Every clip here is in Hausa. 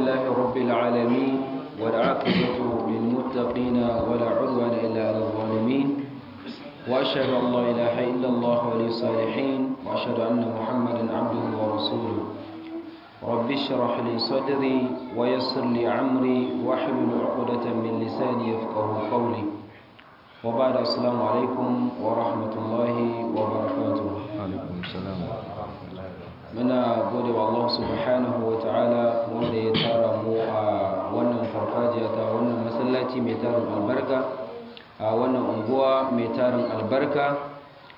لله رب العالمين والعاقبة للمتقين ولا عدوان إلا على الظالمين وأشهد أن لا إله إلا الله ولي الصالحين وأشهد أن محمدا عبده ورسوله رب اشرح لي صدري ويسر لي عمري واحلل عقدة من لساني يفقه قولي وبعد السلام عليكم ورحمة الله وبركاته alaikum salam muna gode wa Allah subhanahu wa ta'ala wanda ya tara mu a wannan farfajiya ta wannan masallaci mai tarin albarka a wannan unguwa mai tarin albarka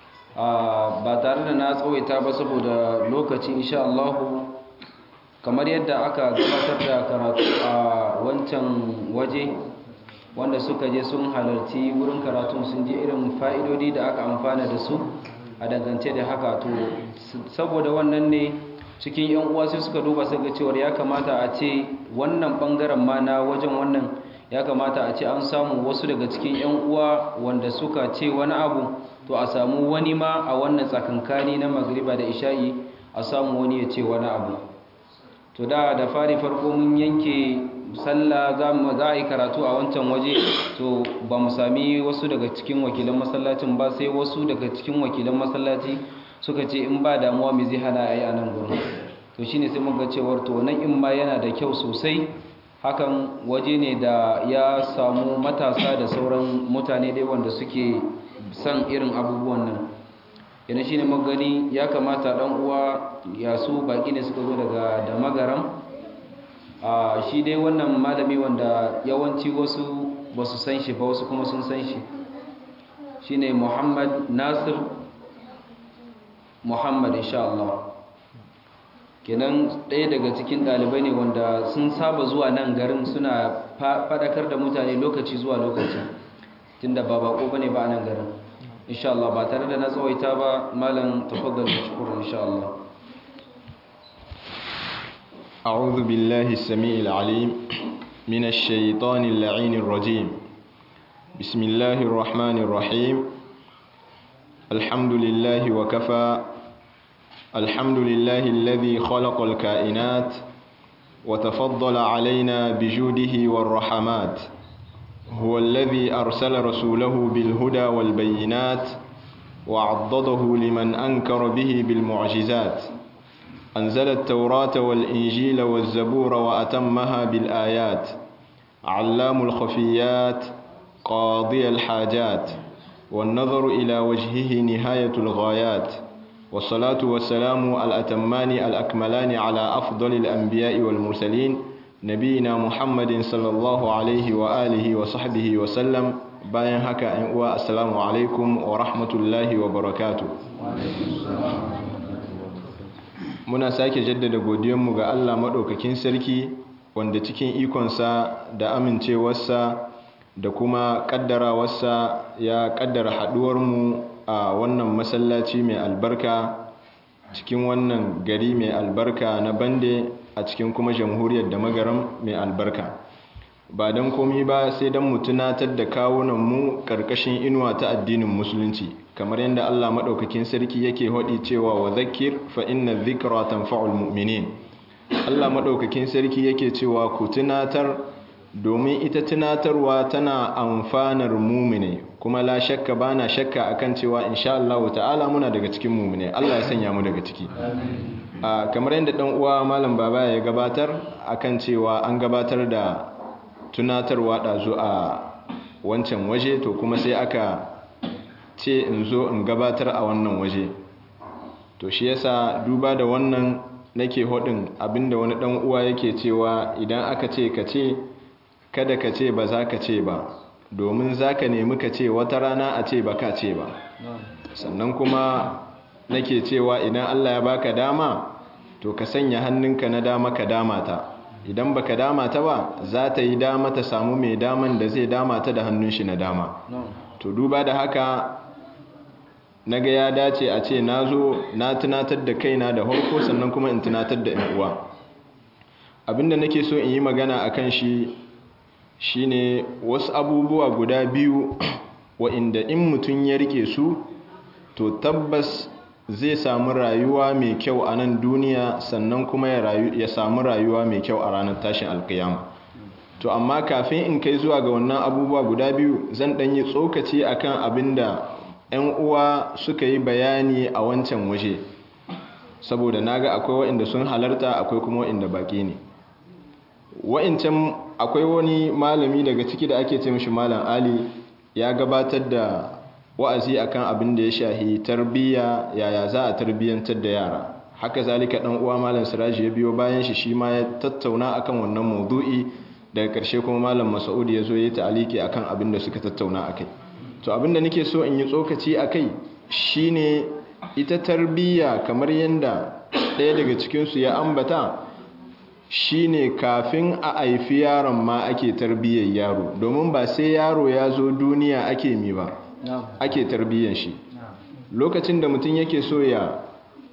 ba tare da na tsawaita ba saboda lokaci insha Allah kamar yadda aka gabatar da karatu a wancan waje wanda suka je sun halarci wurin karatun sun ji irin fa'idodi da aka amfana da su a dangance da haka to saboda wannan ne cikin yan uwa sai suka duba suka cewa ya kamata a ce wannan bangaren ma na wajen wannan ya kamata a ce an samu wasu daga cikin yan uwa wanda suka ce wani abu to a samu wani ma a wannan tsakankani na magriba da isha'i a samu wani ya ce wani abu to da da fari farko mun yanke sallah za a yi karatu a wancan waje to ba mu sami wasu daga cikin wakilan masallacin ba sai wasu daga cikin wakilan masallaci suka ce in ba damuwa mai zai hana a yi a nan gurin to shine sai muka cewar to nan in ma yana da kyau sosai hakan waje ne da ya samu matasa da sauran mutane dai wanda suke son irin abubuwan nan yana shine magani ya kamata dan uwa ya su baki ne suka zo daga da magaram a shi dai wannan malami wanda yawanci wasu ba su san shi ba wasu kuma sun san shi shi ne muhammad nasir muhammad insha Allah kenan ɗaya daga cikin ɗalibai ne wanda sun saba zuwa nan garin suna faɗakar da mutane lokaci zuwa lokaci tunda ba bako bane ba a nan garin insha Allah ba tare da na tsawaita ba malam tafaddal shukran insha Allah أعوذ بالله السميع العليم من الشيطان اللعين الرجيم بسم الله الرحمن الرحيم الحمد لله وكفى الحمد لله الذي خلق الكائنات وتفضل علينا بجوده والرحمات هو الذي أرسل رسوله بالهدى والبينات وعضده لمن أنكر به بالمعجزات أنزل التوراة والإنجيل والزبور وأتمها بالآيات علام الخفيات قاضي الحاجات والنظر إلى وجهه نهاية الغايات والصلاة والسلام الأتمان الأكملان على أفضل الأنبياء والمرسلين نبينا محمد صلى الله عليه وآله وصحبه وسلم bayan haka ‘yan uwa assalamu alaikum wa rahmatullahi wa barakatu muna sake jaddada godiyanmu ga Allah maɗaukakin sarki wanda cikin ikonsa da amincewarsa da kuma ƙaddarawarsa ya ƙaddara haɗuwarmu a wannan masallaci mai albarka cikin wannan gari mai albarka na bande a cikin kuma jamhuriyar da magaram mai albarka ba don komi ba sai don mu tunatar da kawunanmu ƙarƙashin inuwa ta addinin musulunci kamar yadda Allah maɗaukakin sarki yake haɗi cewa wa zakir fa inna zikra tanfa'ul mu'minin Allah maɗaukakin sarki yake cewa ku tunatar domin ita tunatarwa tana amfanar mumine kuma la shakka bana shakka akan cewa insha Allah ta'ala muna daga cikin mumine Allah ya sanya mu daga ciki kamar yadda dan uwa malam baba ya gabatar akan cewa an gabatar da tunatarwa ɗazu a wancan waje to kuma sai aka ce in zo in gabatar a wannan waje to shi yasa duba da wannan nake hodin abinda wani ɗan uwa yake cewa idan aka ce ka ce kada ka ce ba za ka ce ba domin za ka nemi ka ce wata rana a ce ba ka ce ba sannan kuma nake cewa idan allah ya baka dama to ka sanya hannunka na dama ka dama ta idan baka dama ta ba za ta yi dama ta samu mai daman da zai dama ta da hannun shi na dama to duba da haka na ga ya dace a ce na zo na tunatar da kaina da harko sannan kuma in tunatar da yan uwa abinda nake so in yi magana a kan shi shine wasu abubuwa guda biyu wa'inda in mutum ya rike su to tabbas zai samu rayuwa mai kyau a nan duniya sannan kuma ya samu rayuwa mai kyau a ranar tashin alkiyama to amma kafin in kai zuwa ga wannan abubuwa guda biyu zan ɗanyi tsokaci akan abin da 'yan uwa suka yi bayani a wancan waje saboda naga akwai waɗanda sun halarta akwai kuma waɗanda baƙi ne wa'incan akwai wani malami daga ciki da ake ce mishi malam ali ya gabatar da wa'azi akan abin da ya shahi tarbiyya yaya za a tarbiyyantar da yara haka zalika dan uwa malam siraji ya biyo bayan shi shi ma ya tattauna akan wannan maudu'i daga karshe kuma malam mas'ud ya zo ya ta'aliki akan abin da suka tattauna akai to abin da nake so in yi tsokaci akai shine ita tarbiyya kamar yanda ɗaya daga cikin su ya ambata shine kafin a haifi yaron ma ake tarbiyyar yaro domin ba sai yaro ya zo duniya ake mi ba ake tarbiyyar shi lokacin da mutum yake so ya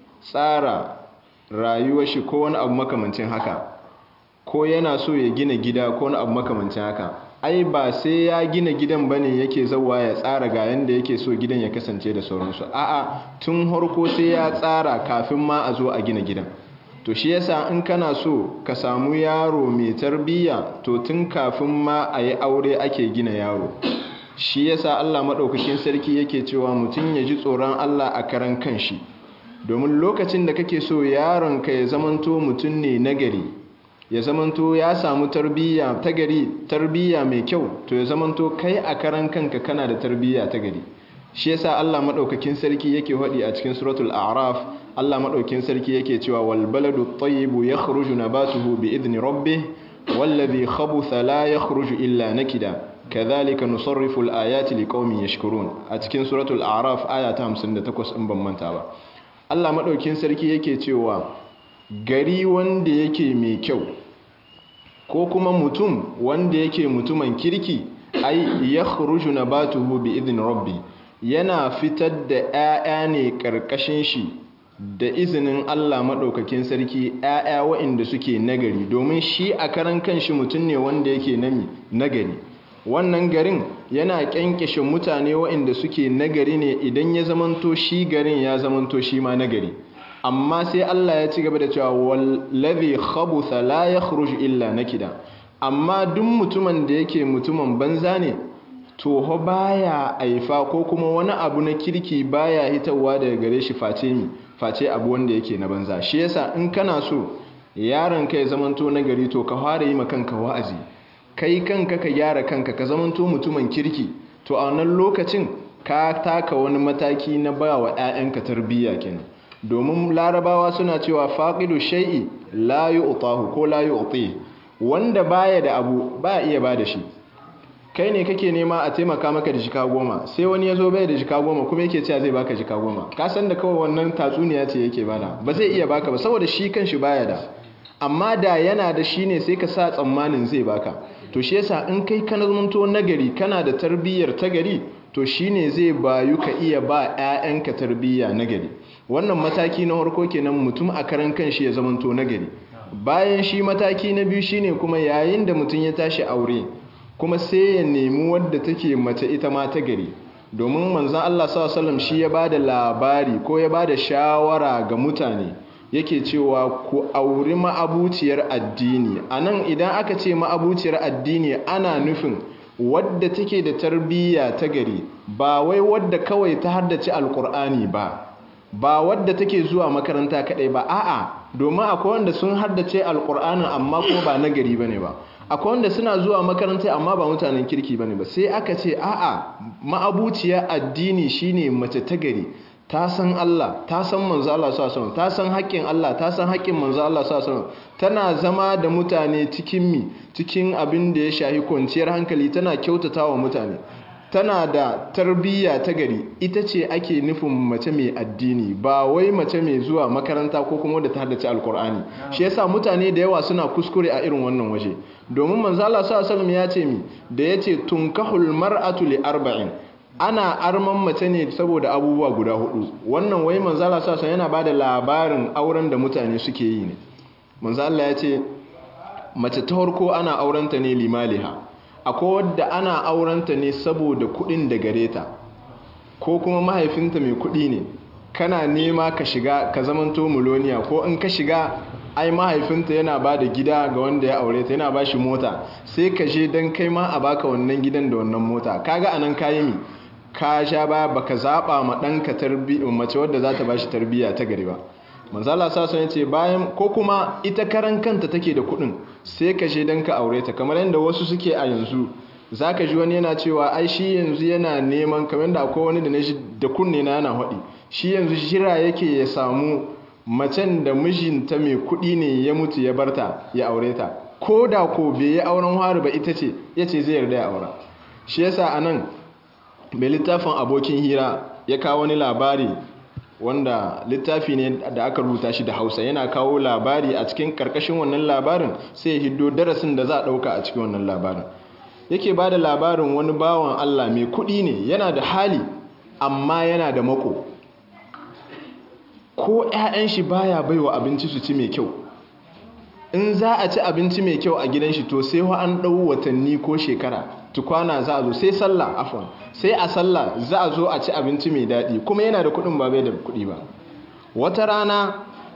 tsara rayuwar shi ko wani abu makamancin haka ko yana so ya gina gida ko wani abu makamancin haka ai ba sai ya gina gidan bane yake zawa ya tsara ga yanda yake so gidan ya kasance da sauransu a'a tun harko sai ya tsara kafin ma a zo a gina gidan to shi yasa in kana so ka samu yaro mai tarbiyya to tun kafin ma a yi aure ake gina yaro shi yasa Allah maɗaukakin sarki yake cewa mutum ya ji tsoron Allah a karan kanshi domin lokacin da kake so yaronka ya zamanto mutum ne nagari ya zamanto ya samu tarbiyya ta gari tarbiyya mai kyau to ya zamanto kai a karan kanka kana da tarbiyya ta gari shi yasa Allah maɗaukakin sarki yake faɗi a cikin suratul a'raf Allah maɗaukin sarki yake cewa wal baladu tayyibu yakhruju nabatuhu bi idni rabbih wallazi khabutha la yakhruju illa nakida kadhalika nusarrifu al-ayati liqaumin yashkurun a cikin suratul a'raf aya ta 58 in ban manta ba Allah maɗaukin sarki yake cewa gari wanda yake mai kyau ko kuma mutum wanda yake mutumin kirki ai yakhruju nabatuhu bi idni rabbih yana fitar da 'ya'ya ne ƙarƙashin shi da izinin Allah maɗaukakin sarki ‘ya'ya wa'inda suke nagari domin shi a karan kanshi mutum ne wanda yake nagari wannan garin yana ƙyanƙyashe mutane wa'inda suke nagari ne idan ya zamanto shi garin ya zamanto shi ma nagari amma sai Allah ya ci gaba da cewa wallazi khabutha la yakhruju illa nakida amma duk mutumin da yake mutumin banza ne toho baya aifa ko kuma wani abu na kirki baya hitawa daga gare shi face mi face abu wanda yake na banza shi yasa in kana so yaron ka ya zamanto na gari to ka fara yi kanka wa'azi kai kanka ka gyara kanka ka zamanto mutumin kirki to a wannan lokacin ka taka wani mataki na ba wa 'ya'yanka tarbiyya kenan domin larabawa suna cewa faqidu shay'i la yu'tahu ko la yu'ti wanda baya da abu ba iya ba da shi kai ne kake nema a taimaka maka da jika goma sai wani ya zo bai da jika goma kuma yake cewa zai baka jika goma ka san da kawai wannan tatsuniya ce yake bada ba zai iya baka ba saboda shi kanshi baya da amma da yana da shi ne sai ka sa tsammanin zai baka to shi yasa in kai kana zamanto nagari kana da tarbiyyar ta gari to shine zai bayu ka iya ba 'ya'yanka tarbiyya nagari wannan mataki na farko kenan mutum a karan kanshi ya zamanto nagari bayan shi mataki na biyu shine kuma yayin da mutum ya tashi aure kuma sai ya nemi wadda take mace ita ma ta gari domin manzan Allah sallallahu shi ya bada labari ko ya bada shawara ga mutane yake cewa ku auri ma'abuciyar addini anan idan aka ce ma'abuciyar addini ana nufin wadda take da tarbiyya ta gari ba wai wadda kawai ta haddace alkur'ani ba ba wadda take zuwa makaranta kadai ba a'a domin akwai wanda sun haddace alkur'anin amma kuma ba nagari bane ba akwai wanda suna zuwa makaranta amma ba mutanen kirki bane ba sai aka ce a'a ma'abuciya addini shine mace ta gari ta san Allah ta san manzo Allah sallallahu ta san haƙƙin Allah ta san haƙƙin manzo Allah sallallahu tana zama da mutane cikin mi cikin abin da ya shahi kwanciyar hankali tana kyautatawa mutane tana da tarbiyya ta gari ita ce ake nufin mace mai addini ba wai mace mai zuwa makaranta ko kuma da ta haddace alkur'ani shi yasa mutane da yawa suna kuskure a irin wannan waje domin manzo Allah sallallahu alaihi ya ce mi da yace tunkahul mar'atu li arba'in ana arman mace ne saboda abubuwa guda hudu wannan wai manzo Allah sallallahu alaihi yana bada labarin auren da mutane suke yi ne manzo Allah ya ce mace ta farko ana aurenta ne limaliha akwai wadda ana aurenta ne saboda kudin da gare ta ko kuma mahaifinta mai kudi ne kana nema ka shiga ka zamanto muloniya ko in ka shiga ai mahaifinta yana ba da gida ga wanda ya aure ta yana ba shi mota sai ka je don kai ma a baka wannan gidan da wannan mota kaga anan kayi mi ka sha ba baka zaba ma ɗanka mace wadda za ta ba shi tarbiyya ta gari ba manzala sason ya ce bayan ko kuma ita karan kanta take da kuɗin sai ka je don ka aure ta kamar yadda wasu suke a yanzu za ka ji wani yana cewa ai shi yanzu yana neman kamar da akwai wani da na shi da kunne na yana haɗi shi yanzu shira yake ya samu macen da mijinta mai kuɗi ne ya mutu ya barta ya aure ta ko da ko bai yi auren hari ba ita ce ya ce zai yarda ya aura shi yasa a nan mai littafin abokin hira ya kawo wani labari wanda littafi ne da aka rubuta shi da hausa yana kawo labari a cikin karkashin wannan labarin sai ya hiddo darasin da za a ɗauka a cikin wannan labarin yake ba da labarin wani bawan allah mai kuɗi ne yana da hali amma yana da mako ko 'ya'yan shi baya baiwa abinci su ci mai kyau in za a ci abinci mai kyau a gidan shi to sai wa an ɗau watanni ko shekara tukwana za a zo sai sallah afon sai a sallah za a zo a ci abinci mai daɗi kuma yana da kuɗin ba bai da kuɗi ba wata rana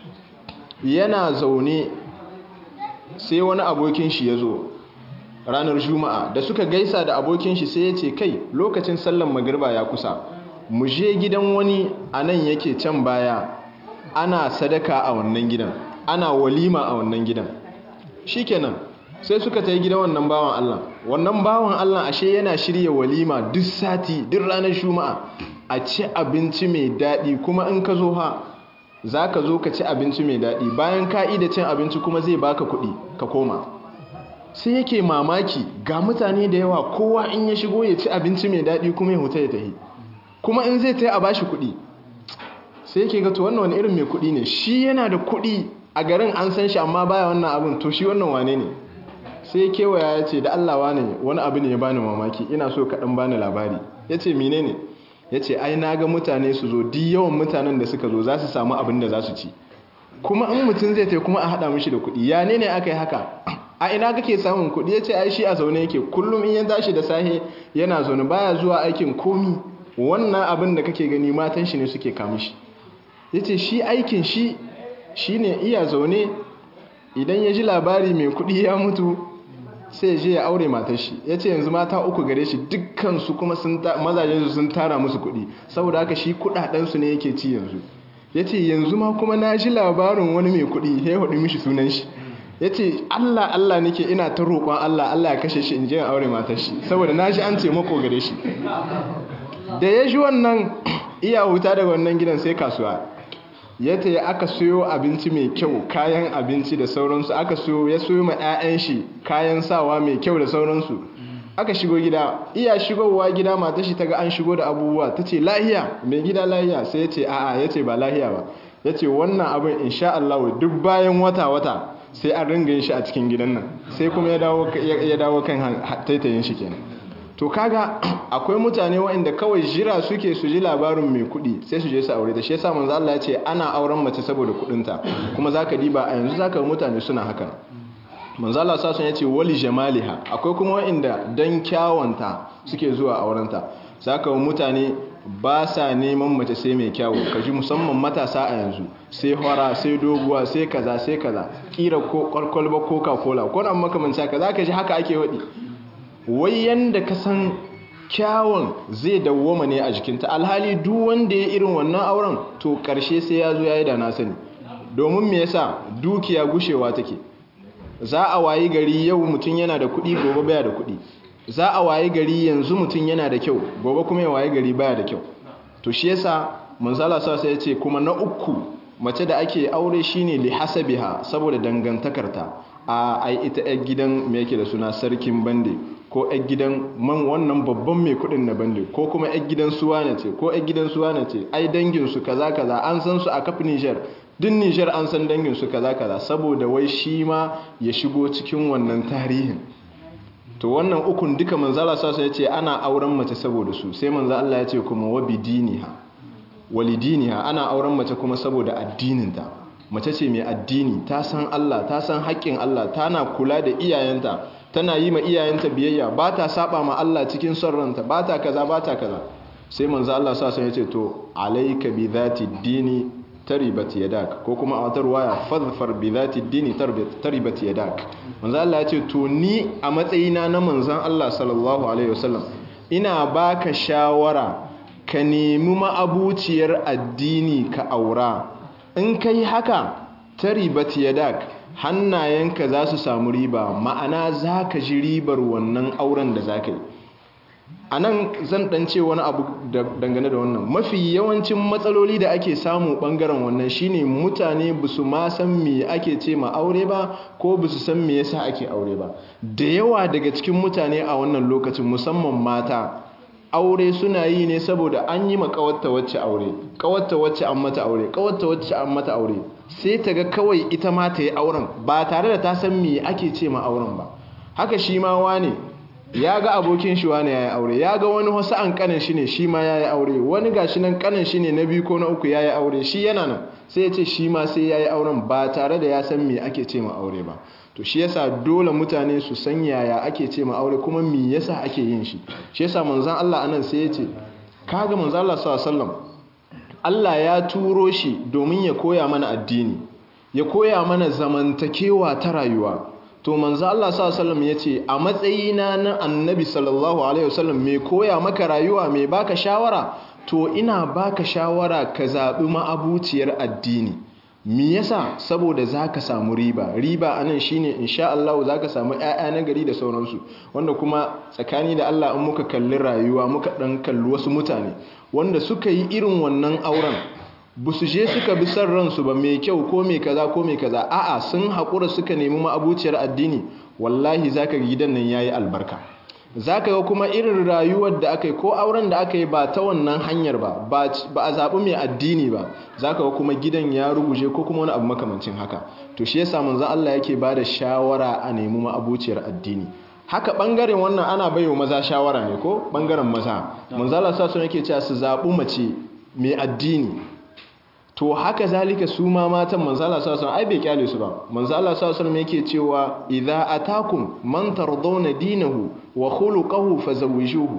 yana zaune sai wani abokin shi ya zo ranar juma'a da suka gaisa da abokin shi sai ya ce kai lokacin sallan magirba ya kusa mu je gidan wani a nan yake can baya ana sadaka a wannan gidan ana walima a wannan gidan shikenan sai suka ta yi gidan wannan bawan Allah wannan bawan Allah ashe yana shirya walima duk sati duk ranar juma'a a ci abinci mai daɗi kuma in ka zo ha za ka zo ka ci abinci mai daɗi bayan ka da cin abinci kuma zai baka kuɗi ka koma sai yake mamaki ga mutane da yawa kowa in ya shigo ya ci abinci mai daɗi kuma ya huta ya tahi kuma in zai ta yi a bashi kuɗi sai yake ga to wannan wani irin mai kuɗi ne shi yana da kuɗi a garin an san shi amma baya wannan abin to shi wannan wane ne sai kewaya ya ce da Allah wane wani abu ne ya bani mamaki ina so kaɗan bani labari ya ce mine ne ya ce ai na ga mutane su zo di yawan mutanen da suka zo za su samu abin da za su ci kuma in mutum zai ta kuma a haɗa mishi da kuɗi ya ne ne aka yi haka a ina kake samun kuɗi ya ce ai shi a zaune yake kullum in ya tashi da sahe yana zaune baya zuwa aikin komi wannan abin da kake gani matan shi ne suke kamishi ya ce shi aikin shi shi ne iya zaune idan ya ji labari mai kudi ya mutu sai je ya aure matar shi ya ce yanzu mata uku gare shi dukkansu kuma mazajensu sun tara musu kudi saboda haka shi kudadensu ne yake ci yanzu ya ce yanzu ma kuma na ji labarin wani mai kudi ya hudu mishi sunan shi ya ce allah allah nake ina ta roƙon allah allah ya kashe shi in je aure matar shi saboda na ji an ce mako gare shi da ya ji wannan iya huta daga wannan gidan sai kasuwa ya ta aka soyo abinci mai kyau kayan abinci da sauransu aka soyo ya soyo ma 'ya'yan shi kayan sawa mai kyau da sauransu aka shigo gida iya shigowa gida mata shi ta ga an shigo da abubuwa ta ce lahiya mai gida lahiya sai ya ce a'a ya ce ba lahiya ba ya ce wannan abin insha Allah duk bayan wata-wata sai an ringa shi a cikin gidan nan sai kuma ya dawo kan taitayin shi kenan to kaga akwai mutane waɗanda kawai jira suke su ji labarin mai kuɗi sai su je su aure ta shi yasa manzo Allah ya ce ana auren mace saboda kuɗinta kuma zaka diba a yanzu zaka mutane suna haka manzo Allah sa sun yace wali jamaliha akwai kuma waɗanda dan kyawanta suke zuwa aurenta zaka mutane ba sa neman mace sai mai kyawu kaji musamman matasa a yanzu sai hora sai doguwa sai kaza sai kaza kira ko kwalkwalba coca cola ko nan makamanta kaza ka ji haka ake wadi wai yanda ka san kyawun zai dawwama ne a jikinta alhali duk wanda ya irin wannan auren to karshe sai ya zo ya yi da na sani domin me yasa dukiya gushewa take za a wayi gari yau mutum yana da kuɗi gobe baya da kuɗi za a wayi gari yanzu mutum yana da kyau gobe kuma ya wayi gari baya da kyau to shi yasa manzala sa sai ya ce kuma na uku mace da ake aure shine li hasabiha saboda dangantakarta a ai ita yar gidan me yake da suna sarkin bande ko yar gidan man wannan babban mai kudin na bande ko kuma yar gidan suwana ce ko yar gidan suwana ce ai dangin su kaza kaza an san su a kafin Niger din Niger an san dangin su kaza kaza saboda wai shi ma ya shigo cikin wannan tarihin to wannan ukun duka manzala sa ya ce ana auren mace saboda su sai manzo Allah ya ce kuma wa bidiniha walidiniha ana auren mace kuma saboda addininta mace ce mai addini ta san Allah ta san haƙƙin Allah tana kula da iyayenta tana yi ma iyayenta biyayya ba ta saba ma Allah cikin son ranta ba ta kaza ba ta kaza sai manzo Allah sa sun yace to alayka bi dhati dini taribat yadak ko kuma a wata ruwaya fadfar bi dhati dini taribat yadak manzo Allah yace to ni a matsayina na manzon Allah sallallahu alaihi wasallam ina baka shawara ka nemi ma'abuciyar addini ka aura in kai haka taribat yadak hannayenka za su samu riba ma'ana za ka ji ribar wannan auren da za ka yi a nan zan ɗance wani abu dangane da wannan mafi yawancin matsaloli da ake samu ɓangaren wannan shine mutane ba su ma san me ake ce ma aure ba ko ba su san me yasa ake aure ba da yawa daga cikin mutane a wannan lokacin musamman mata aure suna yi ne saboda an yi ma kawarta wacce aure kawarta wacce an mata aure kawarta wacce an mata aure sai ta ga kawai ita ma ta yi auren ba tare da ta san me ake ce ma auren ba haka shi ma wane ya ga abokin shi wane ya yi aure ya ga wani wasu an kanin shi ne shi ma ya yi aure wani ga shi nan kanin shi ne na biyu ko na uku ya yi aure shi yana nan sai ya ce shi ma sai ya yi auren ba tare da ya san me ake ce ma aure ba to shi yasa dole mutane su san yaya ake ce ma aure kuma me yasa ake yin shi shi yasa manzon Allah anan sai ya ce kaga manzon Allah sallallahu alaihi wasallam Allah ya turo shi domin ya koya mana addini ya koya mana zamantakewa ta rayuwa to manzo Allah sallallahu alaihi wasallam yace a matsayina na annabi sallallahu alaihi wasallam me koya maka rayuwa me baka shawara to ina baka shawara ka zabi ma'abuciyar addini me yasa saboda zaka samu riba riba anan shine insha Allah zaka samu ƴaƴa na gari da sauransu wanda kuma tsakani da Allah in muka kalli rayuwa muka dan kalli wasu mutane wanda suka yi irin wannan auren ba su je suka bi son ransu ba mai kyau ko mai kaza ko mai kaza a'a sun haƙura suka nemi ma'abuciyar addini wallahi zaka ga gidan nan yayi albarka zaka ga kuma irin rayuwar da aka yi ko auren da aka yi ba ta wannan hanyar ba ba a zaɓi mai addini ba zaka ga kuma gidan ya ruguje ko kuma wani abu makamancin haka to shi yasa manzon Allah yake ba da shawara a nemi ma'abuciyar addini haka bangaren wannan ana baiwa maza shawara ne ko bangaren maza manzon Allah sa su yake cewa su zaɓi mace mai addini to haka zalika su ma matan manzala sallallahu alaihi ai bai kyale su ba manzala sallallahu alaihi yake cewa idza atakum man tardawna dinahu wa khuluquhu fazawwijuhu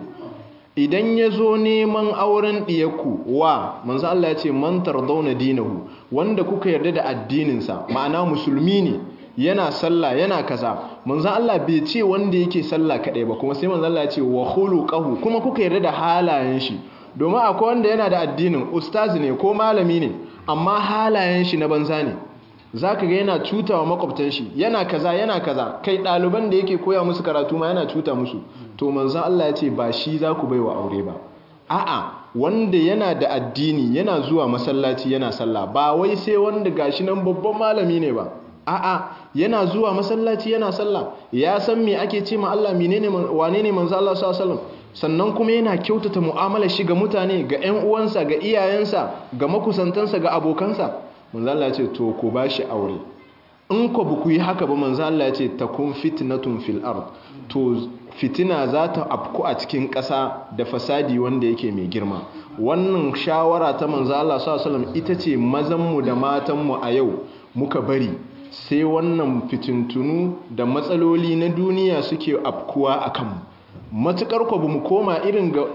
idan yazo neman auren diyarku wa manzo Allah ya ce man tardawna dinahu wanda kuka yarda da addinin sa ma'ana musulmi ne yana sallah yana kaza manzo Allah bai ce wanda yake sallah kadai ba kuma sai manzo Allah ya ce wa khuluquhu kuma kuka yarda da halayen shi domin akwai wanda yana da addinin ustazi ne ko malami ne amma halayen shi na banza ne za ka ga yana cuta wa makwabtan shi yana kaza yana kaza kai ɗaliban da yake koya musu karatu ma yana cuta musu to manzan Allah ya ce ba shi za ku bai wa aure ba a'a wanda yana da addini yana zuwa masallaci yana sallah ba wai sai wanda gashi nan babban malami ne ba a'a yana zuwa masallaci yana sallah ya san me ake ce ma Allah menene wane ne manzo Allah sallallahu alaihi wasallam sannan kuma yana kyautata mu'amalar shi ga mutane ga ƴan uwansa ga iyayensa ga makusantansa ga abokansa manzo Allah ya ce to ku bashi aure in ku ba ku yi haka ba manzo Allah ya ce takun fitnatun fil ard to fitina za ta afku a cikin ƙasa da fasadi wanda yake mai girma wannan shawara ta manzo Allah sallallahu alaihi wasallam ita ce mazanmu da matanmu a yau muka bari sai wannan fitintunu da matsaloli na duniya suke afkuwa a kanmu matuƙar ku mu koma irin ga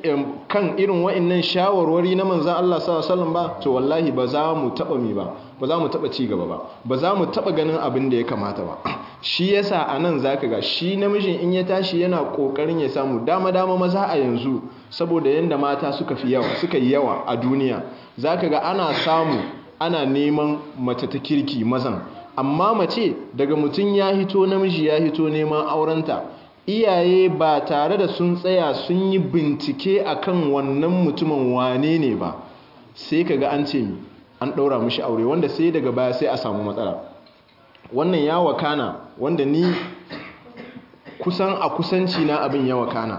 kan irin wa'annan shawarwari na manzan Allah sallallahu alaihi ba to wallahi ba za mu taba mi ba ba za mu taba ci gaba ba ba za mu taba ganin abin da ya kamata ba shi yasa anan zaka ga shi namijin in ya tashi yana kokarin ya samu dama dama maza a yanzu saboda yanda mata suka fi yawa suka yi yawa a duniya zaka ga ana samu ana neman mace ta kirki mazan amma mace daga mutum ya hito namiji ya hito neman aurenta iyaye ba tare da sun tsaya sun yi bincike akan wannan mutumin wane ne ba sai kaga an ce an ɗaura mishi aure wanda sai daga baya sai a samu matsala wannan ya wakana wanda ni kusan a kusanci na abin ya wakana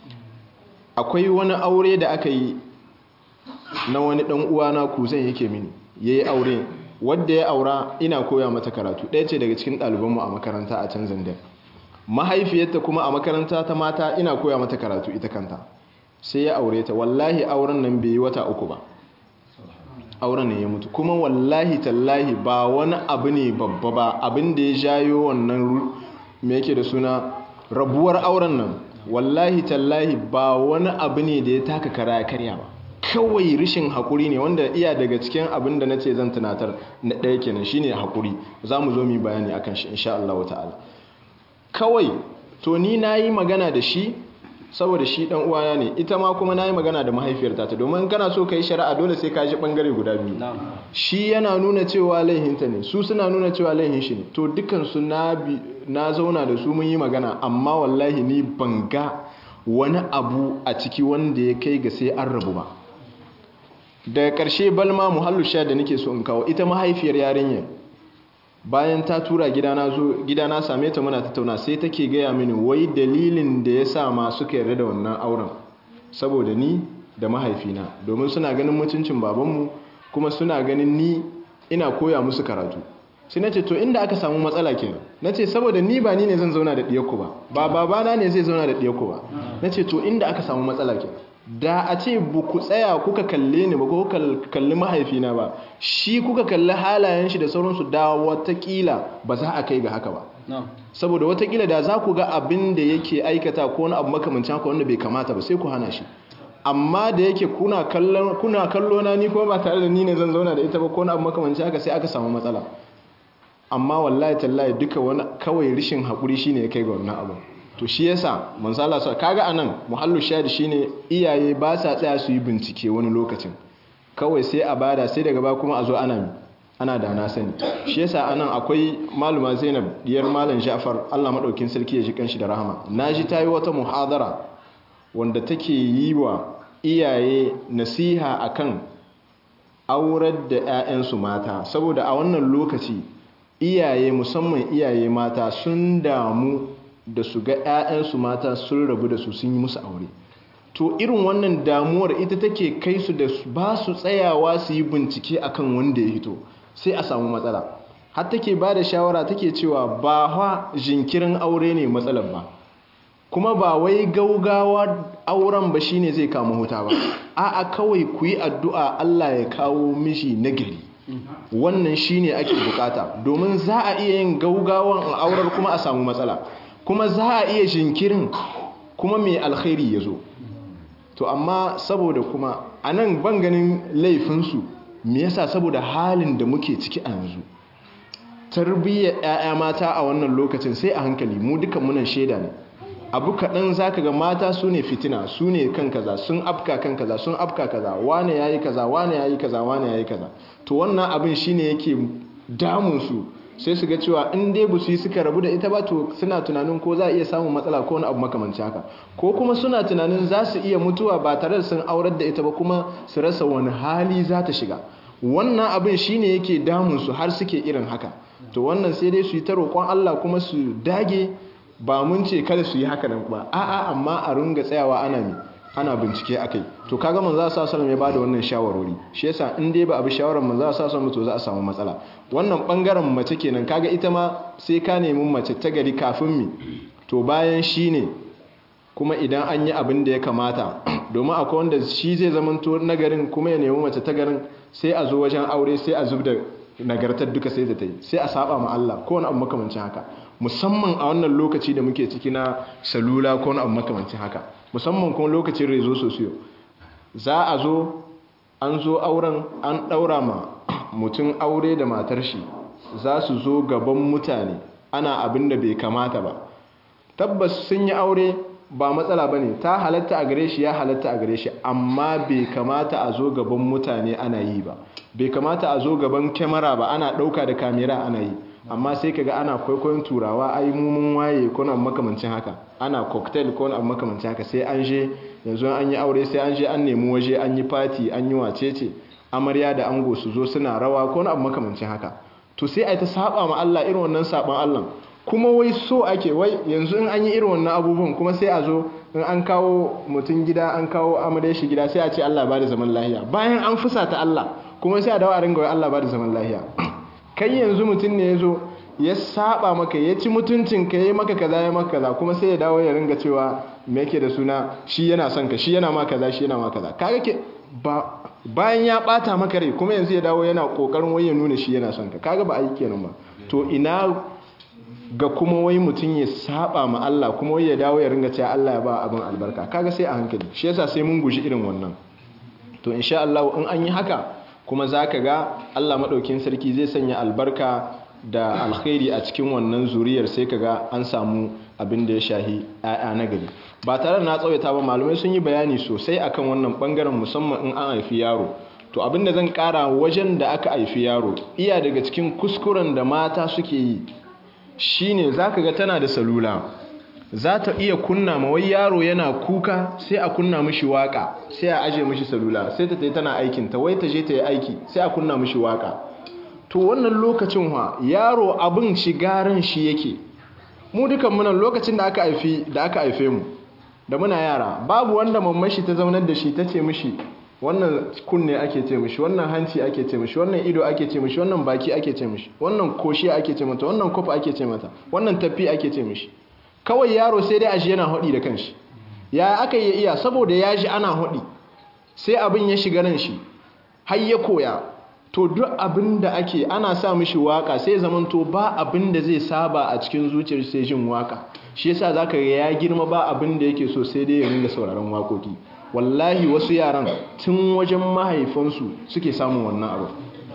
akwai wani aure da aka yi na wani ɗan uwana kuzan yake mini ya yi aure wadda ya aura ina koya mata karatu ɗaya ce daga cikin ɗalibanmu a makaranta a can zandar mahaifiyarta kuma a makaranta ta mata ina koya mata karatu ita kanta sai ya aure ta wallahi auren nan bai yi wata uku ba auren ne ya mutu kuma wallahi tallahi ba wani abu ne babba ba abin da ya jayo wannan me yake da suna rabuwar auren nan wallahi tallahi ba wani abu ne da ya taka kara ya karya ba kawai rishin haƙuri ne wanda iya daga cikin abin da na ce zan tunatar na ɗaya kenan shine haƙuri za mu zo mu bayani akan shi insha Allah ta'ala kawai to ni na yi magana da shi saboda shi ɗan uwana ne ita ma kuma na yi magana da mahaifiyar ta domin kana so ka yi shari'a dole sai ka ji ɓangare guda biyu shi yana nuna cewa laihinta ne su suna nuna cewa laihin shi ne to dukansu na zauna da su mun yi magana amma wallahi ni ban ga wani abu a ciki wanda ya kai ga sai an rabu ba daga ƙarshe balma muhallu sha da nake so in kawo ita mahaifiyar yarinyar bayan ta tura gidana zo gidana same ta muna tattauna sai take gaya mini wai dalilin da ya sa ma suka yarda da wannan auren saboda ni da mahaifina domin suna ganin mutuncin babanmu kuma suna ganin ni ina koya musu karatu sai na ce to inda aka samu matsala kenan na ce saboda ni ba ni ne zan zauna da ɗiyarku ba ba babana ne zai zauna da ɗiyarku ba na ce to inda aka samu matsala kenan da a ce bu ku tsaya kuka kalle ni ba ko kalli mahaifina ba shi kuka kalli halayen shi da sauransu da watakila ba za a kai ga haka ba saboda watakila da za ku ga abin da yake aikata ko wani abu makamancin haka wanda bai kamata ba sai ku hana shi amma da yake kuna kallo na ni kuma ba tare da ni ne zan zauna da ita ba ko wani abu makamancin haka sai aka samu matsala amma wallahi tallahi duka wani kawai rishin haƙuri shine ya kai ga wannan abu to shi yasa mansala sa kaga anan muhallu shahid shine iyaye ba sa tsaya su yi bincike wani lokacin kawai sai a bada sai daga ba kuma a zo ana ana da na sani shi yasa anan akwai maluma Zainab diyar malam Ja'far Allah madaukin sarki ya ji kanshi da rahama naji tayi wata muhadara wanda take yi wa iyaye nasiha akan aurar da 'ya'yansu mata saboda a wannan lokaci iyaye musamman iyaye mata sun damu da su ga 'ya'yansu mata sun rabu da su sun yi musu aure to irin wannan damuwar ita take kai su da ba su tsayawa su yi bincike akan wanda ya hito sai a samu matsala har take ba da shawara take cewa ba ha jinkirin aure ne matsalar ba kuma ba wai gaugawa auren ba shine zai kama huta ba a'a kawai ku yi addu'a Allah ya kawo mishi nagari wannan shine ake bukata domin za a iya yin gaugawan aurar kuma a samu matsala kuma za a iya jinkirin kuma mai alkhairi ya zo to amma saboda kuma a nan ban ganin laifinsu me yasa saboda halin da muke ciki a yanzu tarbiyyar 'ya'ya mata a wannan lokacin sai a hankali mu duka munan shaida ne abu kaɗan za ka ga mata su ne fitina su ne kan kaza sun afka kan kaza sun afka kaza wane ya yi kaza wane ya yi kaza wane ya yi kaza to wannan abin shi ne yake damunsu sai su ga cewa in dai ba su yi suka rabu da ita ba to suna tunanin ko za a iya samun matsala ko wani abu makamanci haka ko kuma suna tunanin za su iya mutuwa ba tare da sun aurar da ita ba kuma su rasa wani hali za ta shiga wannan abin shine yake damunsu har suke irin haka to wannan sai dai su yi ta roƙon Allah kuma su dage ba mun ce kada su yi haka nan ba a'a amma a runga tsayawa ana mi ana bincike akai to kaga manzo sa sallam ya bada wannan shawarwari shi yasa in dai ba abi shawaran manzo sa sallam to za a samu matsala wannan bangaren mace kenan kaga ita ma sai ka nemi mace ta gari kafin mi to bayan shi ne kuma idan an yi abin da ya kamata domin akwai wanda shi zai zamanto nagarin kuma ya nemi mace ta garin sai a zo wajen aure sai a zub da nagartar duka sai da ta yi sai a saba ma Allah ko wani abu makamancin haka musamman a wannan lokaci da muke ciki na salula ko wani abu makamancin haka musamman kuma lokacin rezo sosiyo za a zo an zo auren an ɗaura ma mutum aure da matar shi za su zo gaban mutane ana abin da bai kamata ba tabbas sun yi aure ba matsala ba ne ta halatta a gare shi ya halatta a gare shi amma bai kamata a zo gaban mutane ana yi ba bai kamata a zo gaban kyamara ba ana ɗauka da kamera ana yi amma sai kaga ana kwaikwayon turawa ai mumun waye ko na makamancin haka ana cocktail ko na makamancin haka sai an je yanzu an yi aure sai an je an nemi waje an yi fati an yi wacece amarya da ango su zo suna rawa ko na makamancin haka to sai ai ta saba ma Allah irin wannan saban Allah kuma wai so ake wai yanzu in an yi irin wannan abubuwan kuma sai a zo in an kawo mutum gida an kawo amarya shi gida sai a ce Allah ba da zaman lahiya bayan an fusata Allah kuma sai a dawo a ringa wai Allah ba da zaman lahiya kai yanzu mutum ne ya zo ya saba maka ya ci mutuncin ka yi maka kaza ya maka kaza kuma sai ya dawo ya ringa cewa me yake da suna shi yana son ka shi yana ma kaza shi yana ma kaza kaga ke ba bayan ya bata maka rai kuma yanzu ya dawo yana kokarin wai ya nuna shi yana son ka kaga ba aiki kenan ba to ina ga kuma wai mutum ya saba ma Allah kuma wai ya dawo ya ringa cewa Allah ya ba abin albarka kaga sai a hankali shi yasa sai mun guji irin wannan to insha Allah in an yi haka kuma zaka ga Allah madaukin sarki zai sanya albarka da alkhairi a cikin wannan zuriyar sai kaga an samu abin da ya shahi ƴaƴa na gari ba tare da na tsawaita ba malamai sun yi bayani sosai akan wannan bangaren musamman in an haifi yaro to abin da zan kara wajen da aka haifi yaro iya daga cikin kuskuren da mata suke yi shine zaka ga tana da salula za ta iya kunna ma wai yaro yana kuka sai a kunna mishi waka sai a aje mishi salula sai ta tayi tana aikin ta wai ta je ta yi aiki sai a kunna mishi waka to wannan lokacin wa yaro abin shigaran shi yake mu dukan munan lokacin da aka haifi da aka haife mu da muna yara babu wanda mamman shi ta zaunar da shi ta ce mishi wannan kunne ake ce mishi wannan hanci ake ce mishi wannan ido ake ce mishi wannan baki ake ce mishi wannan koshi ake ce mata wannan kofa ake ce mata wannan tafi ake ce mishi kawai yaro sai dai aji yana hodi da kanshi ya aka yi iya saboda ya ji ana hodi sai abin ya shiga ran shi har ya koya to duk abin da ake ana sa mishi waka sai zamanto ba abin da zai saba a cikin zuciyar sai jin waka shi yasa zaka ga ya girma ba abin da yake so sai dai ya ringa sauraron wakoki wallahi wasu yaran tun wajen mahaifansu suke samun wannan abu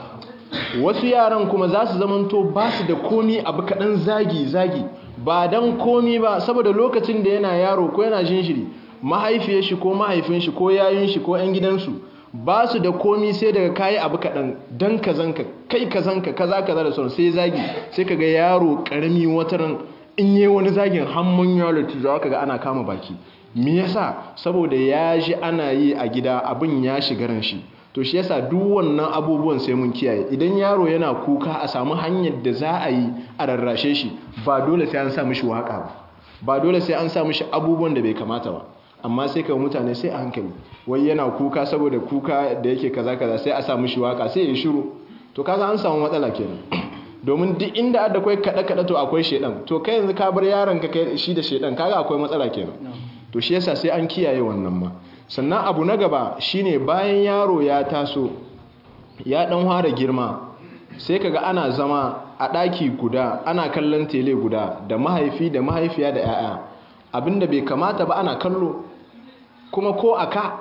wasu yaran kuma za su zamanto ba su da komi abu kaɗan zagi-zagi ba don komi ba saboda lokacin da yana yaro ko yana jinshiri mahaifiyar shi ko mahaifin shi ko yayin shi ko 'yan gidansu ba su da komi sai daga kayi abu kaɗan don kazanka kai kazanka kaza kaza da sauran sai zagi sai ka ga yaro ƙarami wataran in yi wani zagin hamman yaro za ka ga ana kama baki me yasa saboda ya ji ana yi a gida abin ya shiga ran shi to shi yasa duk wannan abubuwan sai mun kiyaye idan yaro yana kuka a samu hanyar da za a yi a rarrashe shi ba dole sai an sa mishi waka ba ba dole sai an sa mishi abubuwan da bai kamata ba amma sai ka mutane sai a hankali wai yana kuka saboda kuka da yake kaza kaza sai a sa mishi waka sai ya shiru to kaga an samu matsala kenan domin duk inda adda kai kada kada to akwai shedan to kai yanzu ka bar yaron ka kai shi da shedan kaga akwai matsala kenan to shi yasa sai an kiyaye wannan ma sannan abu na gaba shine bayan yaro ya taso ya dan fara girma sai kaga ana zama a daki guda ana kallon tele guda da mahaifi da mahaifiya da yaya abinda bai kamata ba ana kallo kuma ko aka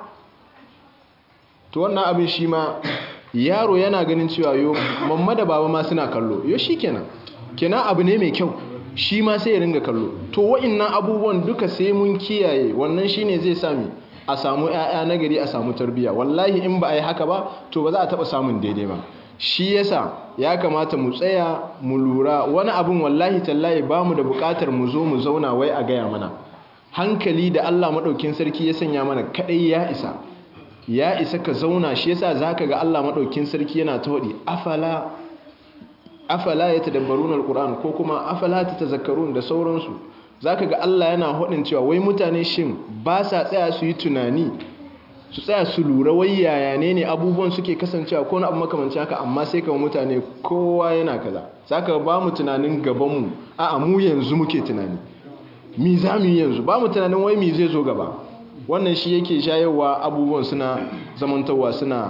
to wannan abin shi ma yaro yana ganin cewa yo mamma da baba ma suna kallo yo shikenan kenan abu ne mai kyau shi ma sai ya ringa kallo to wa'annan abubuwan duka sai mun kiyaye wannan shine zai sami a samu ƴaƴa nagari a samu tarbiyya wallahi in ba a yi haka ba to ba za a taɓa samun daidai ba shi yasa ya kamata mu tsaya mu lura wani abin wallahi tallahi ba mu da buƙatar mu zo mu zauna wai a gaya mana hankali da Allah maɗaukin sarki ya sanya mana kaɗai ya isa ya isa ka zauna shi yasa zaka ga Allah maɗaukin sarki yana ta waɗi afala afala ya tadabbarun alquran ko kuma afala ta tazakkarun da sauransu zaka ga Allah yana hodin cewa wai mutane shin ba sa tsaya su yi tunani su tsaya su lura wai yaya ne ne abubuwan suke kasancewa ko na abu makamancin haka amma sai kama mutane kowa yana kaza zaka ba mu tunanin gaban mu a'a mu yanzu muke tunani mi za mu yi yanzu ba mu tunanin wai mi zai zo gaba wannan shi yake shayarwa abubuwan suna zamantawa suna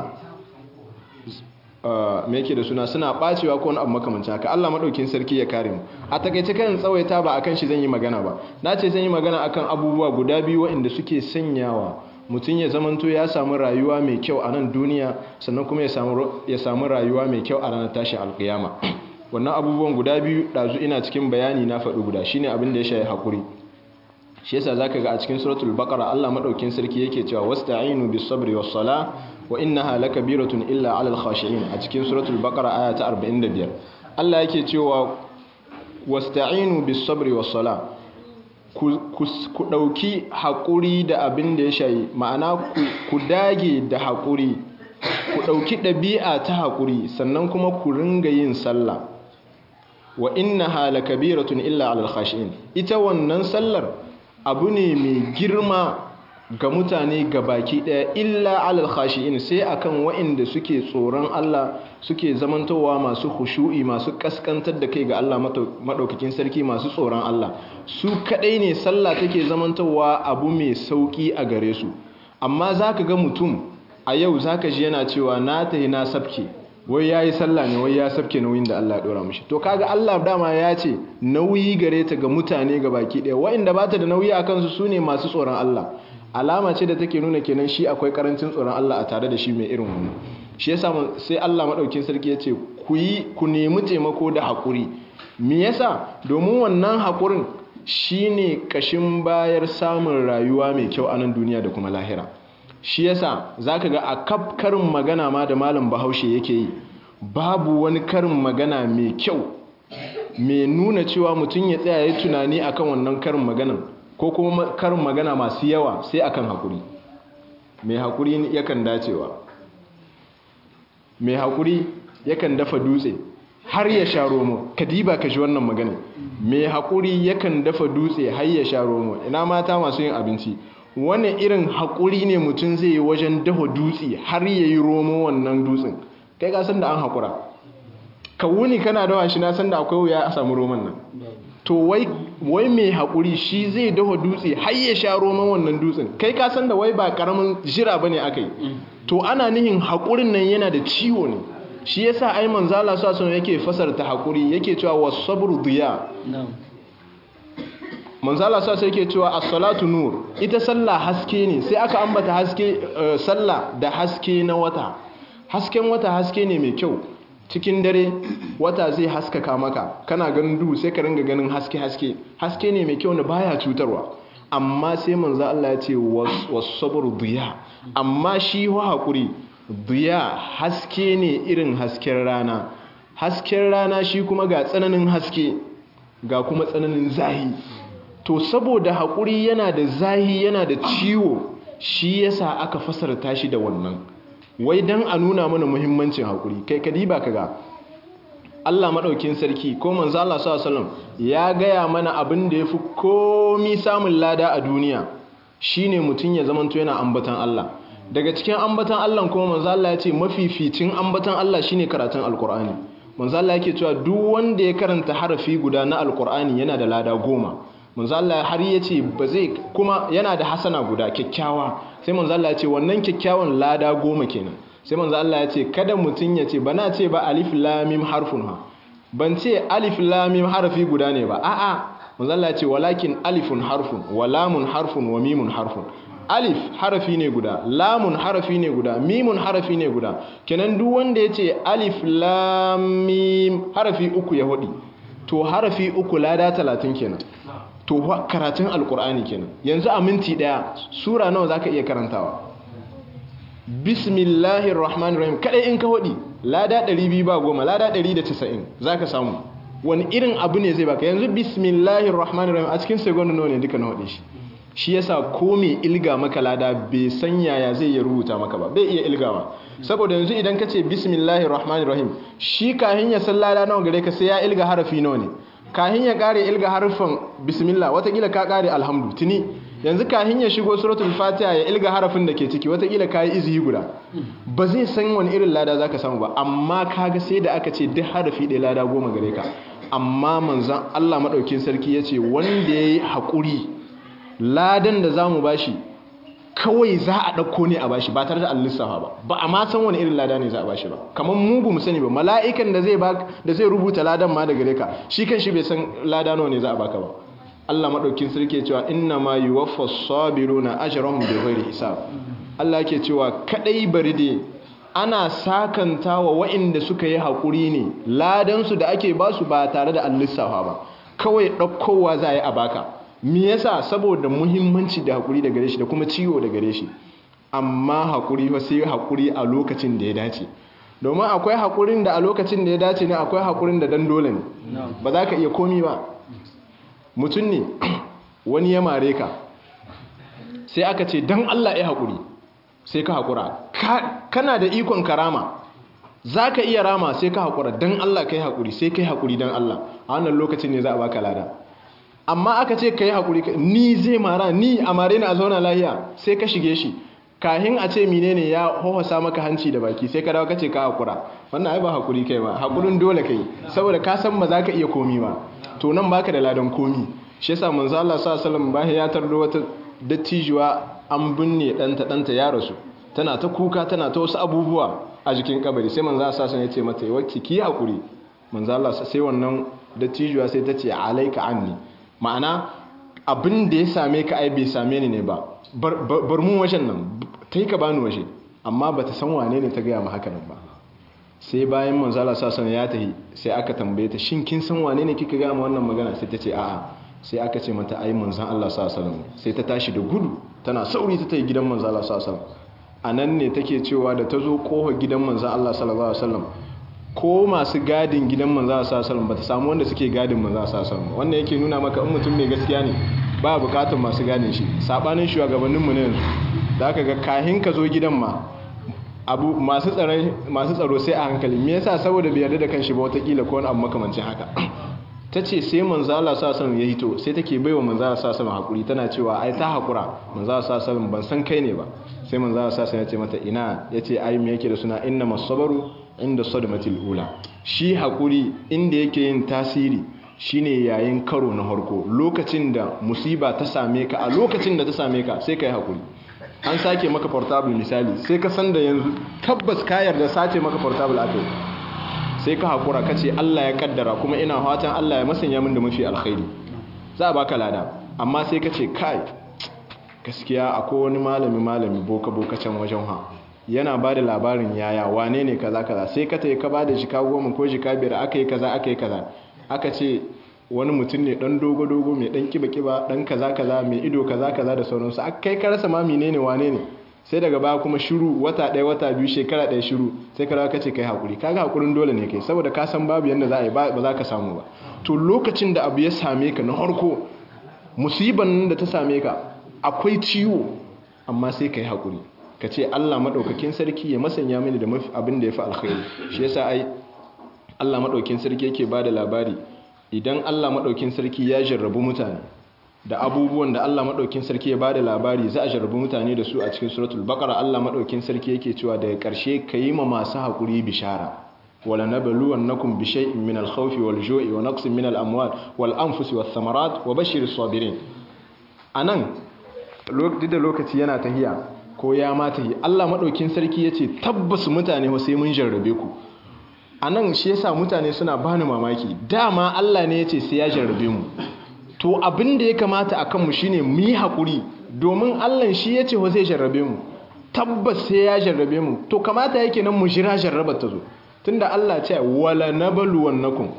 me yake da suna suna bacewa ko wani abu makamancin haka Allah madaukin sarki ya kare mu a takaice kan tsawaita ba akan shi zan yi magana ba na ce zan yi magana akan abubuwa guda biyu waɗanda suke sanyawa mutum ya zamanto ya samu rayuwa mai kyau a nan duniya sannan kuma ya samu ya samu rayuwa mai kyau a ranar tashin alkiyama wannan abubuwan guda biyu dazu ina cikin bayani na faɗi guda shine abin da ya shafi hakuri shi yasa zaka ga a cikin suratul baqara Allah madaukin sarki yake cewa wasta'inu bis sabri was sala wa innaha lakabiratun illa 'alal khashi'in a cikin suratul baqara aya ta 45 Allah yake cewa wasta'inu bis sabri was sala ku dauki hakuri da abin da ya shayi ma'ana ku dage da hakuri ku dauki dabi'a ta hakuri sannan kuma ku ringa yin sallah wa innaha lakabiratun illa 'alal khashi'in ita wannan sallar abu ne mai girma ga mutane ga baki ɗaya illa alal khashi'in sai akan waɗanda suke tsoron Allah suke zamantowa masu khushu'i masu kaskantar da kai ga Allah madaukakin sarki masu tsoron Allah su kadai ne sallah take zamantowa abu mai sauki a gare su amma zaka ga mutum a yau zaka ji yana cewa na tahi na sabke wai ya yi sallah ne wai ya sabke nauyin da Allah ya ɗora mashi to kaga Allah dama ya ce nauyi gare ta ga mutane ga baki ɗaya wa'inda ba ta da nauyi a kansu su ne masu tsoron Allah alama ce da take nuna kenan shi akwai karancin tsoron Allah a tare da shi mai irin wani shi yasa sai Allah maɗaukin sarki ya ce ku yi ku nemi taimako da haƙuri me yasa domin wannan haƙurin shine kashin bayar samun rayuwa mai kyau a nan duniya da kuma lahira shi yasa zaka ga a kaf karin magana ma da malam bahaushe yake yi babu wani karin magana mai kyau mai nuna cewa mutum ya tsaya ya tunani akan wannan karin maganan ko kuma karin magana masu yawa sai akan hakuri mai hakuri yakan dacewa mai hakuri yakan dafa dutse har ya sha romo kadiba ka shi wannan magana mai hakuri yakan dafa dutse har ya sha romo ina mata masu yin abinci wani irin haƙuri ne mutum zai yi wajen dafa dutse har ya yi romo wannan dutsen kai ka san da an haƙura ka wuni kana dawa shi na san da akwai wuya a samu roman nan to wai mai haƙuri shi zai dafa dutse har ya sha roman wannan dutsen kai ka san da wai ba ƙaramin jira ba ne aka yi to ana nihin haƙurin nan yana da ciwo ne shi yasa ai manzala sa sun yake fasarta haƙuri yake cewa wasabru diya manzala sa sai ke cewa as-salatu nur ita sallah haske ne sai aka ambata haske sallah da haske na wata hasken wata haske ne mai kyau cikin dare wata zai haskaka maka kana ganin duhu sai ka ringa ganin haske haske haske ne mai kyau na baya cutarwa amma sai manzo Allah ya ce was-sabru diya amma shi wa hakuri diya haske ne irin hasken rana hasken rana shi kuma ga tsananin haske ga kuma tsananin zahi to saboda haƙuri yana da zahi yana da ciwo shi yasa aka fasarta shi da wannan wai dan a nuna mana muhimmancin haƙuri kai kadi ba kaga Allah maɗaukin sarki ko manzo Allah sallallahu alaihi ya gaya mana abin da yafi komi samun lada a duniya shine mutum ya zamanto yana ambatan Allah daga cikin ambatan Allah kuma manzo Allah ya ce mafificin ambatan Allah shine karatun alkur'ani manzo Allah yake cewa duk wanda ya karanta harafi guda na alkur'ani yana da lada goma manzo Allah har yace ba zai kuma yana da hasana guda kyakkyawa sai manzo Allah ya ce wannan kyakkyawan lada goma kenan sai manzo Allah ya ce kada mutun ya ce bana ce ba alif lam mim harfun ha ban ce alif lam mim harfi guda ne ba a'a manzo Allah ya ce walakin alifun harfun wa lamun harfun wa mimun harfun alif harafi ne guda lamun harafi ne guda mimun harafi ne guda kenan duk wanda ya ce alif lam mim harafi uku ya hudi to harafi uku lada talatin kenan to karatun alkur'ani kenan yanzu a minti daya sura nawa zaka iya karantawa bismillahir rahmanir rahim kadai in ka hudi lada 200 ba goma lada 190 zaka samu wani irin abu ne zai baka yanzu bismillahir rahmanir rahim a cikin second nawa ne duka na hudi shi shi yasa ko mai ilga maka lada bai san yaya zai iya rubuta maka ba bai iya ilgawa saboda yanzu idan ka ce bismillahir rahmanir rahim shi kahin ya san lada nawa gare ka sai ya ilga harafi nawa ne kahin ya kare ilga harfin bismillah watakila ka kare alhamdu tuni yanzu kahin ya shigo suratul fatiha ya ilga harafin da ke ciki watakila ka yi izihi guda ba zai san wani irin lada zaka samu ba amma kaga sai da aka ce duk harafi ɗaya lada goma gare ka amma manzon Allah madaukin sarki ya ce wanda ya yi haƙuri ladan da za mu bashi kawai za a ɗauko ne a bashi ba tare da an lissafa ba ba a ma san wani irin lada ne za a bashi ba kamar mu mu sani ba mala'ikan da zai da zai rubuta ladan ma daga reka shi kan shi bai san lada nawa ne za a baka ba Allah madaukin sarki cewa inna ma yuwaffa sabiruna ajrahum bighairi hisab Allah yake cewa kadai bari dai ana sakantawa waɗanda suka yi haƙuri ne ladan su da ake basu ba tare da an lissafa ba kawai ɗaukowa za a yi a baka me yasa saboda muhimmanci da hakuri da gare shi da kuma ciwo da gare shi amma hakuri fa sai hakuri a lokacin da ya dace domin akwai hakurin da a lokacin da ya dace ne akwai hakurin da dan dole ne ba za ka iya komi ba mutum ne wani ya mare ka sai aka ce dan Allah ya hakuri sai ka hakura kana da ikon karama za ka iya rama sai ka hakura dan Allah kai hakuri sai kai hakuri dan Allah a wannan lokacin ne za a baka lada amma aka ce ka yi haƙuri ni zai mara ni a mare ni a zauna lahiya sai ka shige shi kahin a ce mine ne ya hohosa maka hanci da baki sai ka dawo ka ce ka haƙura wannan ai ba haƙuri kai ba haƙurin dole kai saboda ka san ba za ka iya komi ba to nan baka da ladan komi shi yasa manzo Allah sallallahu alaihi wasallam ya tardo wata dattijuwa an binne ɗanta ɗanta ya rasu tana ta kuka tana ta wasu abubuwa a jikin kabari sai manzo Allah sai ya ce mata wacce ki hakuri manzo Allah sai wannan dattijuwa sai ta ce alaika anni ma'ana abin da ya same ka ai bai same ni ne ba bar mu wajen nan ta yi ka bani waje amma ba ta san wane ne ta gaya ma haka nan ba sai bayan manzala sasan ya tahi sai aka tambaye ta shin kin san wane ne kika gaya ma wannan magana sai ta ce a'a sai aka ce mata ai manzan Allah sallallahu sai ta tashi da gudu tana sauri ta tayi gidan manzan Allah sallallahu a nan ne take cewa da ta zo kofa gidan manzan Allah sallallahu alaihi wasallam ko masu gadin gidan manzan Allah sallallahu alaihi wasallam bata samu wanda suke gadin manzan Allah sallallahu alaihi wasallam wannan yake nuna maka in mutum mai gaskiya ne ba bukatar masu gadin shi sabanin shugabanninmu ne yanzu da aka ga kahin ka zo gidan ma abu masu tsaro sai a hankali me yasa saboda bai yarda da kanshi ba watakila ko wani abu makamancin haka ta ce sai manzala sasan ya hito sai take baiwa manzala sasan hakuri tana cewa ai ta hakura manzala sasan ban san kai ne ba sai manzala sasan ya ce mata ina ya ce ai me yake da suna inna masabaru inda sadmatil ula shi hakuri inda yake yin tasiri shine yayin karo na harko lokacin da musiba ta same ka a lokacin da ta same ka sai ka yi hakuri an sake maka portable misali sai ka san da yanzu tabbas ka yarda sace maka portable aka sai ka hakura ka ce Allah ya kaddara kuma ina fatan Allah ya masanya min da mafi alkhairi za a baka lada amma sai ka ce kai gaskiya akwai wani malami malami boka boka can wajen ha yana ba da labarin yaya wane ne kaza kaza sai ka tayi ka ba da jika goma ko jika biyar aka yi kaza aka yi kaza aka ce wani mutum ne dan dogo dogo mai dan kiba kiba dan kaza kaza mai ido kaza kaza da sauransu aka kai ka rasa ma menene wane ne sai daga baya kuma shiru wata ɗaya wata biyu shekara ɗaya shiru sai ka ka ce kai hakuri kaga hakurin dole ne kai saboda ka san babu yanda za a yi ba za ka samu ba to lokacin da abu ya same ka na harko musiban da ta same ka akwai ciwo amma sai ka yi hakuri ka ce Allah maɗaukakin sarki ya masanya mini da abin da ya fi alkhairi shi yasa ai Allah maɗaukin sarki yake ba da labari idan Allah maɗaukin sarki ya jarrabu mutane da abubuwan da Allah maɗaukin sarki ya ba da labari za a jarrabu mutane da su a cikin suratul baqara Allah maɗaukin sarki yake cewa daga ƙarshe ka yi ma masu haƙuri bishara wala nabluwannakum bi shay'in min al-khawfi wal-ju'i wa naqsin min al-amwal wal-anfusi wath-thamarat wa bashshiris sabirin anan duk da lokaci yana tahiya ko ya ma tahi Allah maɗaukin sarki yace tabbas mutane sai mun jarrabe ku a nan shi yasa mutane suna bani mamaki dama Allah ne ya ce sai ya jarrabe mu to abin da ya kamata a kanmu shine mu yi haƙuri domin Allah shi ya ce wa zai jarrabe mu tabbas sai ya jarrabe mu to kamata yake nan mu jira jarrabar ta zo tunda Allah ce wala nabluwannakum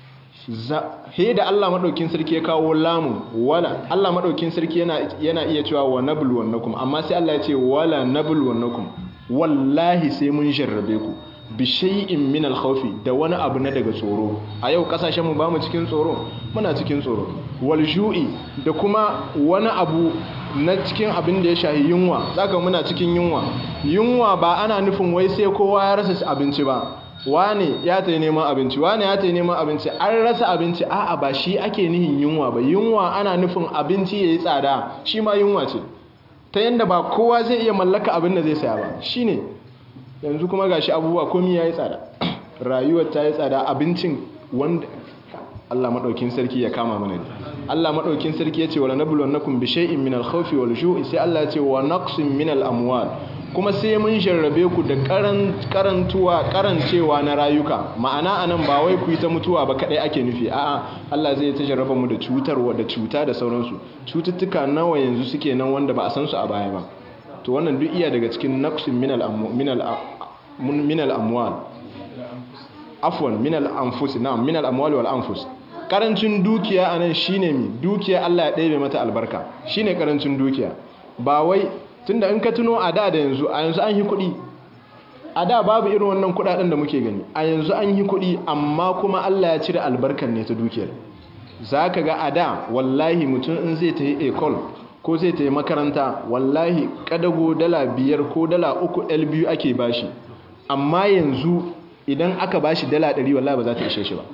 he da Allah madaukin sarki ya kawo lamun wala Allah madaukin sarki yana yana iya cewa wa nabluwannakum amma sai Allah ya ce wala nabluwannakum wallahi sai mun jarrabe ku bishai'in min alkhawfi da wani abu na daga tsoro a yau kasashen mu bamu cikin tsoro muna cikin tsoro wal ju'i da kuma wani abu na cikin abin da ya shahi yunwa zaka muna cikin yunwa yunwa ba ana nufin wai sai kowa ya rasa abinci ba wane ya tayi neman abinci wane ya tayi neman abinci an rasa abinci a'a ba shi ake nihin yunwa ba yunwa ana nufin abinci yayi tsada shi ma yunwa ce ta yanda ba kowa zai iya mallaka abin da zai saya ba shine yanzu kuma gashi abubuwa komi ya yi tsada rayuwar ta yi tsada abincin wanda Allah maɗaukin sarki ya kama mana ne Allah maɗaukin sarki ya ce wala nabluwannakum bi shay'in min al-khawfi wal ju'i sai Allah ya ce wa naqsin min al-amwal kuma sai mun jarrabe ku da karantuwa karancewa na rayuka ma'ana anan ba wai ku yi ta mutuwa ba kadai ake nufi a'a Allah zai ta jarraba mu da cutarwa da cuta da sauransu cututtuka nawa yanzu suke nan wanda ba a san su a baya ba to wannan duk iya daga cikin naqsin min al-amwal afwan min al-anfus na'am min al-amwal wal anfus karancin dukiya anan shine mi dukiya Allah ya ɗebe mata albarka shine karancin dukiya ba wai tunda in ka tuno a da da yanzu a yanzu an yi kuɗi a da babu irin wannan kuɗaɗen da muke gani a yanzu an yi kuɗi amma kuma Allah ya cire albarkar ne ta dukiyar zaka ga a da wallahi mutum in zai ta yi ecole ko zai ta yi makaranta wallahi kadago dala biyar ko dala uku l biyu ake bashi amma yanzu idan aka bashi dala ɗari wallahi ba za ta ishe shi ba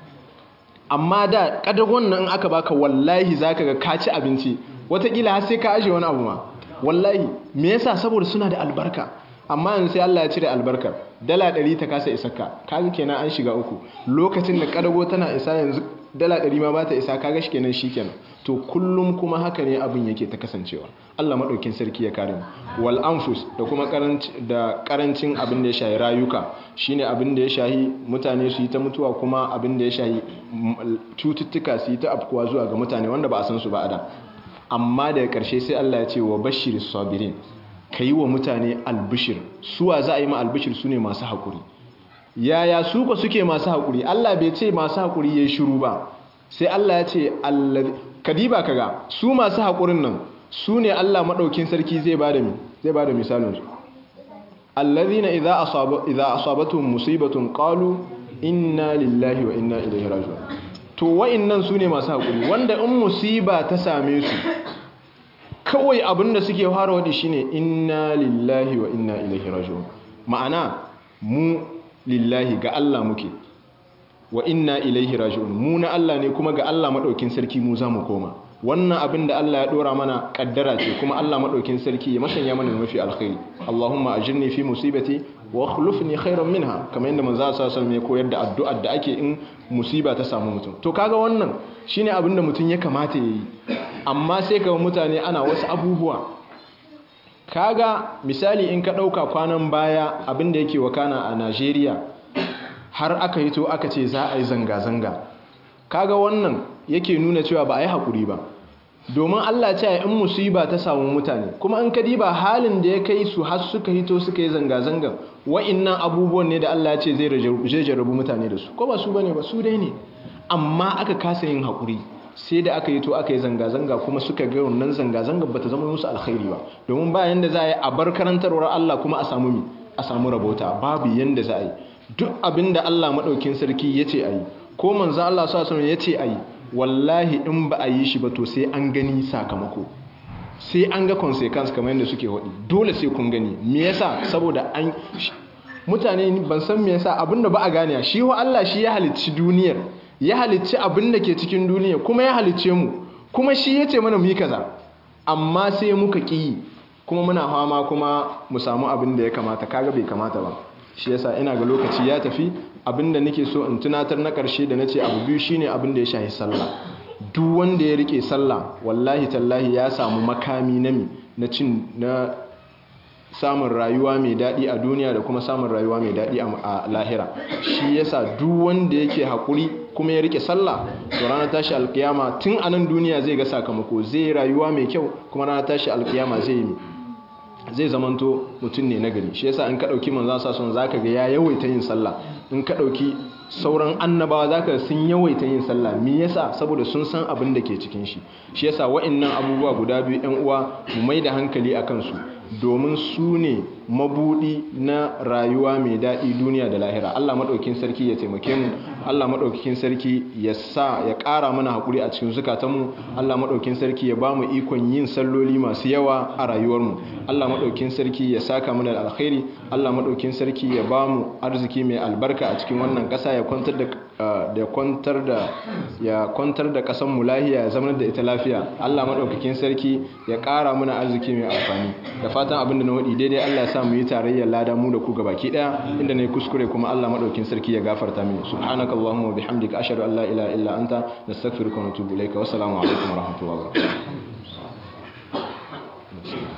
amma da kadagon nan aka baka wallahi za ka ga ka ci abinci watakila har sai ka aje wani abu ma wallahi me yasa saboda suna da albarka amma yanzu sai Allah ya cire albarkar dala ɗari ta kasa isarka kaga kenan an shiga uku lokacin da kadago tana isa yanzu dala ɗari ma ba ta isa kaga shi kenan shi kenan to kullum kuma haka ne abin yake ta kasancewa Allah maɗaukin sarki ya kare mu wal anfus da kuma da karancin abin da ya shahi rayuka shine abin da ya shahi mutane su yi ta mutuwa kuma abin da ya shahi cututtuka su yi ta afkuwa zuwa ga mutane wanda ba a san su ba a da amma daga ƙarshe sai Allah ya ce wa bashir sabirin ka yi wa mutane albishir suwa za a yi ma albishir su ne masu haƙuri yaya su ba suke masu haƙuri Allah bai ce masu haƙuri ya yi shiru ba sai Allah ya ce kadiba kaga su masu haƙurin nan su ne Allah maɗaukin sarki zai ba da mi zai ba da misalinsu allazina idza asaba idza asabatuhum musibatun qalu inna lillahi wa inna ilaihi raji'un to wa'annan su ne masu haƙuri wanda in musiba ta same su kawai abinda suke fara wadi shine inna lillahi wa inna ilaihi raji'un ma'ana mu lillahi ga Allah muke wa inna ilaihi raji'un mu na Allah ne kuma ga Allah madaukin sarki mu za mu koma wannan abin da Allah ya dora mana kaddara ce kuma Allah madaukin sarki ya masanya mana mafi alkhairi Allahumma ajirni fi musibati wa akhlifni khairan minha kamar yadda manzo sallallahu alaihi wasallam ya koyar da addu'ar da ake in musiba ta samu mutum to kaga wannan shine abin da mutum ya kamata yayi amma sai kaga mutane ana wasu abubuwa kaga misali in ka dauka kwanan baya abin da yake wakana a Najeriya har aka yi to aka ce za a yi zanga-zanga kaga wannan yake nuna cewa ba a yi haƙuri ba domin Allah ce in musiba ta samu mutane kuma in ka diba halin da ya kai su har suka hito suka yi zanga-zangan wa'innan abubuwan ne da Allah ce zai jarrabu mutane da su ko ba su bane ba su dai ne amma aka kasa yin haƙuri sai da aka yi to aka yi zanga-zanga kuma suka ga wannan zanga-zangar ba ta zama musu alkhairi ba domin ba yanda za a yi a bar karantarwar Allah kuma a samu mi a samu rabota babu yanda za a yi duk abin da Allah maɗaukin sarki ya ce a yi ko manzo Allah sa ya ce a yi wallahi in ba a yi shi ba to sai an gani sakamako sai an ga consequence kamar yadda suke waɗi dole sai kun gani me yasa saboda an mutane ban san me yasa abinda ba a gane shi wa Allah shi ya halicci duniyar ya halicci abin da ke cikin duniya kuma ya halicce mu kuma shi ya ce mana mu yi kaza amma sai muka ƙi kuma muna fama kuma mu samu abin da ya kamata kaga bai kamata ba shi yasa ina ga lokaci ya tafi abinda nake so in tunatar na karshe da nace abu biyu shine abin da ya shahi sallah duk wanda ya rike sallah wallahi tallahi ya samu makami na mi na cin na samun rayuwa mai daɗi a duniya da kuma samun rayuwa mai daɗi a lahira shi yasa duk wanda yake haƙuri kuma ya rike sallah to ranar tashi alkiyama tun a nan duniya zai ga sakamako zai rayuwa mai kyau kuma ranar tashi alkiyama zai yi zai zamanto mutum ne nagari shi yasa in ka dauki manzo sa son zaka ga ya yawaita yin sallah in ka dauki sauran annabawa zaka sun yawaita yin sallah me yasa saboda sun san abin da ke cikin shi shi yasa wa'annan abubuwa guda biyu ɗan uwa mu mai da hankali akan su domin su ne mabudi na rayuwa mai daɗi duniya da lahira Allah maɗaukin sarki ya taimake mu Allah maɗaukin sarki ya sa ya ƙara mana haƙuri a cikin zukatanmu Allah maɗaukin sarki ya ba mu ikon yin salloli masu yawa a rayuwarmu Allah maɗaukin sarki ya saka mana da alkhairi Allah maɗaukin sarki ya ba mu arziki mai albarka a cikin wannan ƙasa ya kwantar da ya kwantar da ya kwantar da ƙasar mu lahiya ya zama da ita lafiya Allah maɗaukakin sarki ya ƙara mana arziki mai amfani da fatan abin da na waɗi daidai Allah ya sa mu yi tarayyar lada mu da ku gabaki ɗaya inda na yi kuskure kuma Allah maɗaukin sarki ya gafarta mini subhanaka allahumma wa bihamdika ashhadu an la ilaha illa anta nastaghfiruka wa natubu ilayka wa assalamu alaikum wa rahmatullahi wa barakatuh